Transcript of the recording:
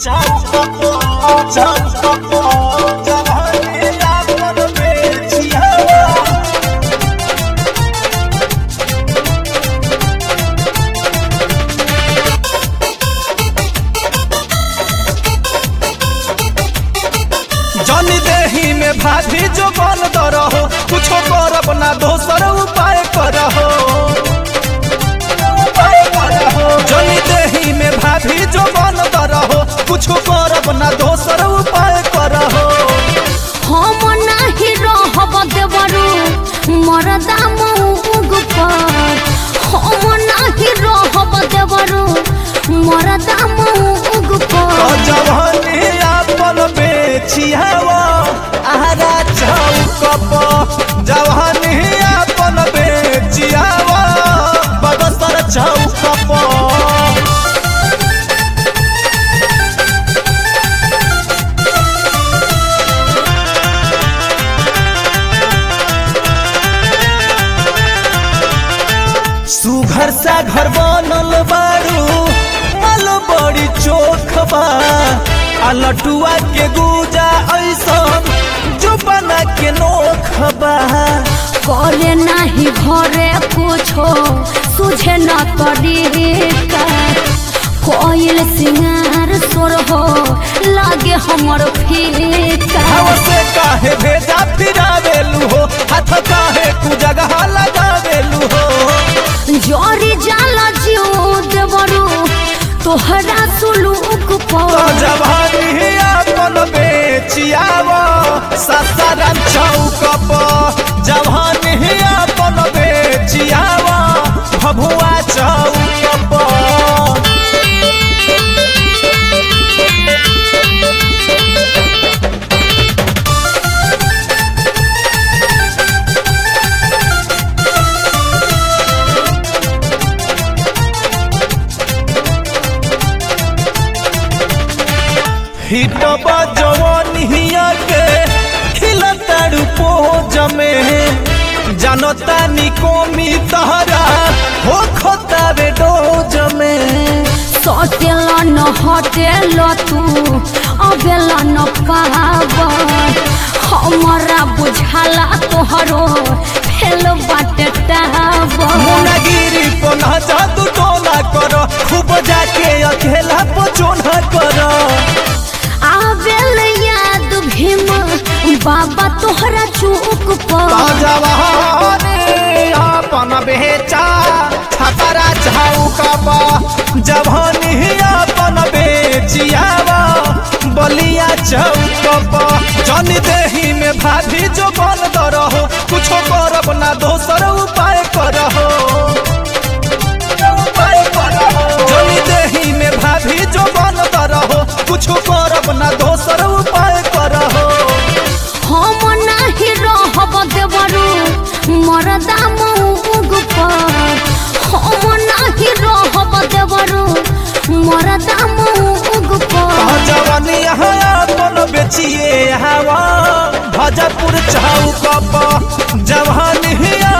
जनी देही में भाभी जो बन रहो कुछो करब ना दोसर उपाय करहो जनी देही में भाभी जो बन रहो कुछो करब ना दोसर उपाय करहो हम नाही रहब देवरू मरदा मऊग पर हम नाही रहब देवरू मरदा मऊग तो पर जवानी आपन बेचियावा आरा चौक पर जवानी आपन बेचियावा बदसर चौक पर सुघर सा घर बनल बारू मल बड़ी चोख बा आ लटुआ के गुजा ऐसन जो बना के नोख बा करे नाही घरे कुछो सुझे न तरीका कोयल सिंगार सोर हो लागे हमर फीका हवा से काहे भेजा फिरावेलू हो हाथ काहे कु जगह लगावेलू हो जोरी जाला जियो देवरू तोहरा सुलूक तो पर जवानी आपन बेचियावा ससारन चौक पर जवानी आपन बेचियावा भभुआ चौक पर हिटबा जवानिया के खिलताड़ू पोज में जानता निकोमी तहरा हो खोतावे डोज में सटेल न हटेल तू अबेल न पावर हमरा बुझाला तोहरो फेल बाटे टावर मुनागिरी पना जादू टोना करो खूब जाके अकेला पचोना करो आबेल याद भीम बाबा तोहरा चूक पर जवानी अपन बेचा छपरा चौकबा जवानी अपन बेचियावा बलिया चौकबा जन देही में भाभी जो बन रहो कुछो करब ना दोसर उपाय करहो उपाय करहो जन देही में भाभी जो बन रहो कुछो करब ना दोसर उपाय करहो हम नाही रहब देवरू मरदा मऊग पर हम नाही रहब देवरू मरदा मऊग पर जवानी यहाँ अपन बेचिए हवा भजपुर चौक पर जवानी